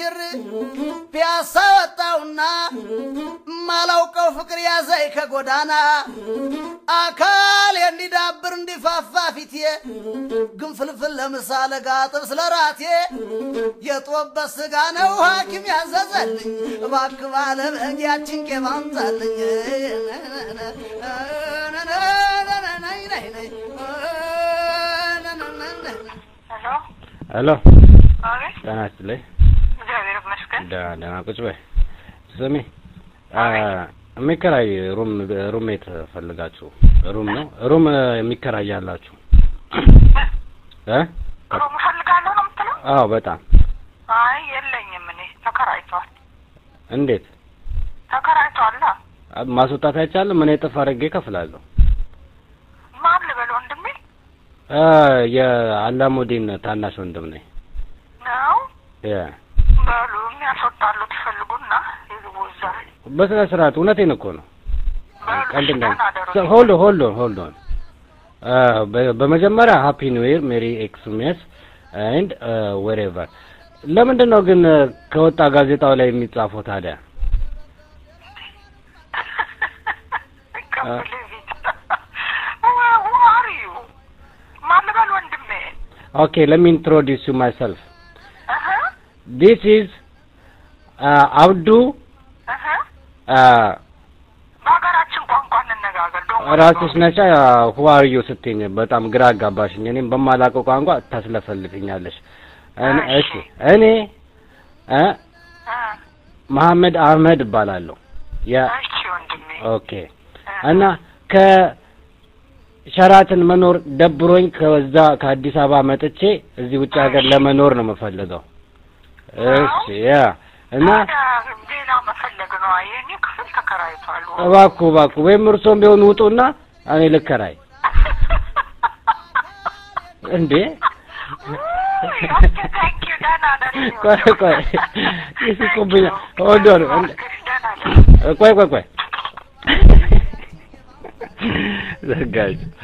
ሽር ፒያሳ ወጣውና ማላውቀው ፍቅር ያዘይ ከጎዳና አካል እንዲዳብር እንዲፋፋ ፊቴ ግንፍልፍል ለምሳሌ ጋጥብ ስለ ራቴ የጦበት ስጋ ነው ሐኪም ያዘዘልኝ እባክህ ባለ በጊያችን ቄብ አምጣልኝ ሄሎ ሄሎ አቤት ጤና ይስጥልኝ። እግዚአብሔር ይመስገን ደህና ደህና ቁጭ በይ። ስሚ አ፣ የሚከራይ ሩም ሩሜት ፈልጋችሁ ሩም ነው ሩም የሚከራያላችሁ እ ሩም እፈልጋለሁ ነው የምትለው? አዎ በጣም አይ የለኝም እኔ ተከራይቷል እንዴት ተከራይቷል አ፣ ማስወጣት አይቻልም? እኔ እጥፍ አድርጌ እከፍላለሁ። ማን ልበል ወንድሜ አ፣ የአላሙዲን ታናሽ ወንድም ነኝ። ነው የ በሉ የሚያስወጣሉ ትፈልጉና ይግቡ እዛ በስነ ስርዓት እውነቴን እኮ ነው። በሉ ቀልድ እንደ ደህና አደሩ ሆልድ ሆልድ ሆልድ ኦን በመጀመሪያ ሃፒ ኒው ኢየር ሜሪ ኤክስሜስ ኤንድ ዌሬቨር። ለምንድን ነው ግን አ፣ ከወጣ ጋዜጣው ላይ የሚጻፈው ታዲያ? አርዩ ማን ልበል ወንድሜ ኦኬ ሌት ሚ ኢንትሮዲውስ ዩ ማይሰልፍ እህ ዲስ ኢዝ አብዱ እህ አ፣ በሀገራችን ቋንቋ እንነጋገር ዶ ራስሽ ነሻ ሁ አር ዩ ስትይኝ በጣም ግራ አጋባሽኝ። እኔም በማላውቀው ቋንቋ ታስለፈልፍኛለሽ። እኔ- እሺ እኔ እ መሐመድ አህመድ እባላለሁ። የ እሺ ወንድሜ ኦኬ እና ከሸራትን መኖር ደብሮኝ ከዛ ከአዲስ አበባ መጥቼ እዚህ ውጭ ሀገር ለመኖር ነው የምፈልገው። እሺ ያ እና ታዲያ ሌላ መፈለግ ነው የኔ ክፍል ተከራይቷል እባክዎ እባክዎ ወይም እርሶም ቢሆን ውጡና እኔ ልከራይ እንዴ ቆይ ቆይ ይስቁብኛል። ሆልድ ኦን ቆይ ቆይ ቆይ ዘጋች።